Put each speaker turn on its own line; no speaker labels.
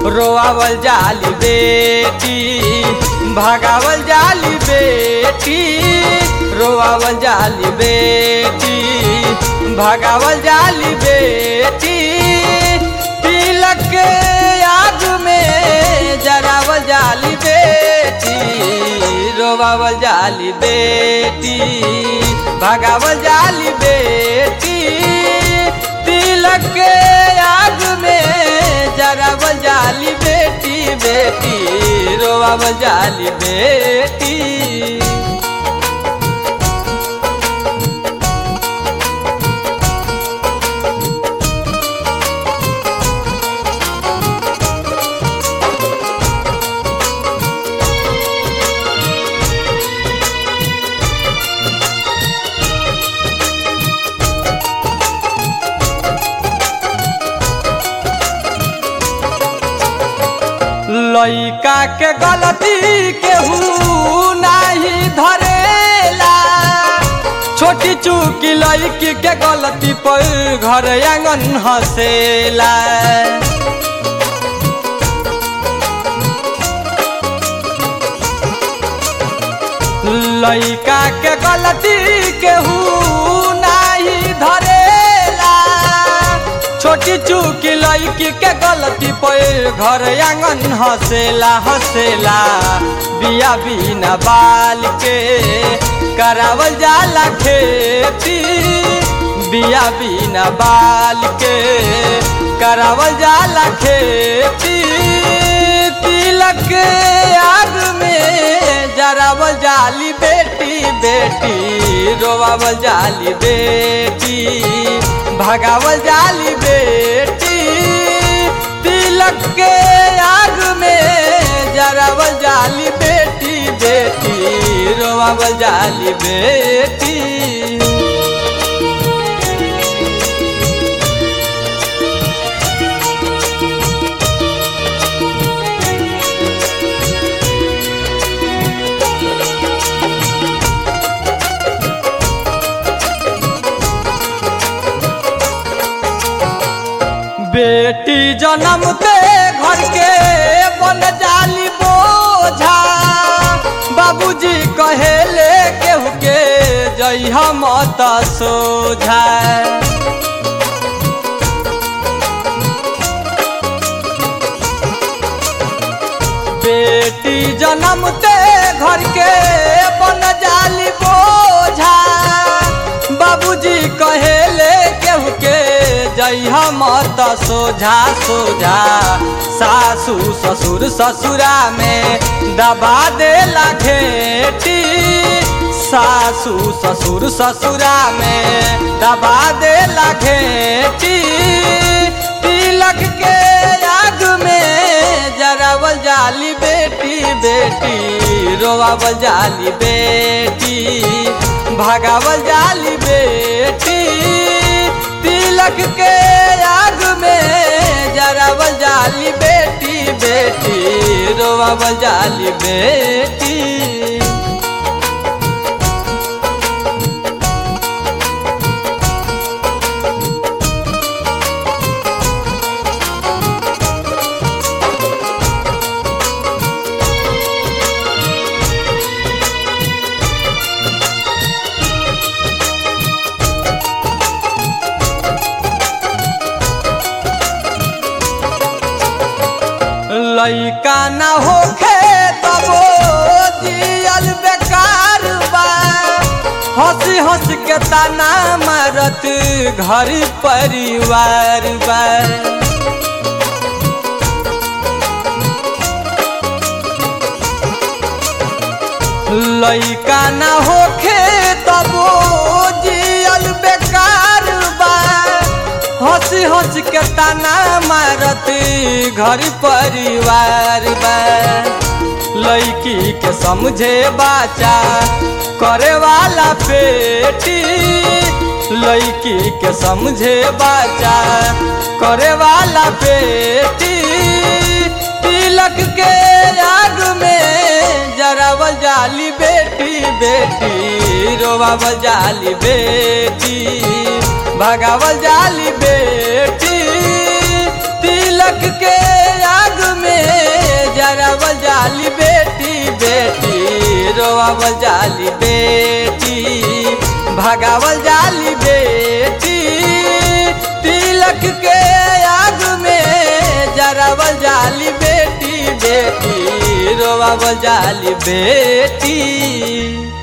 रोआवल जाली बेटी भगावल जाली बेटी रोआवल जाली बेटी भगावल जाली बेटी तिलक के आग में जरावल जाली बेटी रोआवल जाली बेटी भगावल जाली बेटी तिलक के आग में जरावल जाली बेटी बेटी रोआवल जाली बेटी लइका के गलती केहू नाही धरेला छोटी चूकी लड़की के गलती पर घर आंगन हंसेला लइका के गलती केहू नाही धरेला छोटी चूकी लड़की के गलती पर घर आंगन हंसेला हंसेला बिया बिना बाल के करावल जाला खेती बिया बिना बाल के करावल जाला खेती तिलक के आग में जरावल जाली बेटी बेटी रोवावल जाली बेटी भगावल जाली बेटी तिलक के आग में जरावल जाली बेटी बेटी रोवावल जाली बेटी बेटी जन्मते घर के बन जाली बोझा बाबूजी कहेले केहू के जई हम सोझा बेटी जन्मते घर के बन जाली बोझा बाबूजी कहेले केहू के जई हम सोझा सोझा सासू ससुर ससुरा में दबा दे घेटी सासू ससुर ससुरा में दबा दे घेटी तिलक के आग में जरावल जाली बेटी बेटी रोवावल जाली बेटी भगावल जाली बेटी तिलक के आग में जरावल जाली बेटी बेटी रोवावल जाली बेटी लइका ना होखे तबो जियल बेकार बा हंसी हंस के ताना मारत घर परिवार बा लइका ना होखे तबो जियल बेकार बा हंसी हंस के ताना मारत घर परिवार बा लड़की के समझे बाचा करे वाला बेटी लड़की के समझे बाचा करे वाला बेटी तिलक के आग में जरावल जाली बेटी बेटी रोवावल जाली बेटी भगावल जाली बेटी तिलक के आग में जाली बेटी बेटी रोआवल जाली बेटी भगावल जाली बेटी तिलक के आग में जरावल जाली बेटी बेटी रोआवल जाली बेटी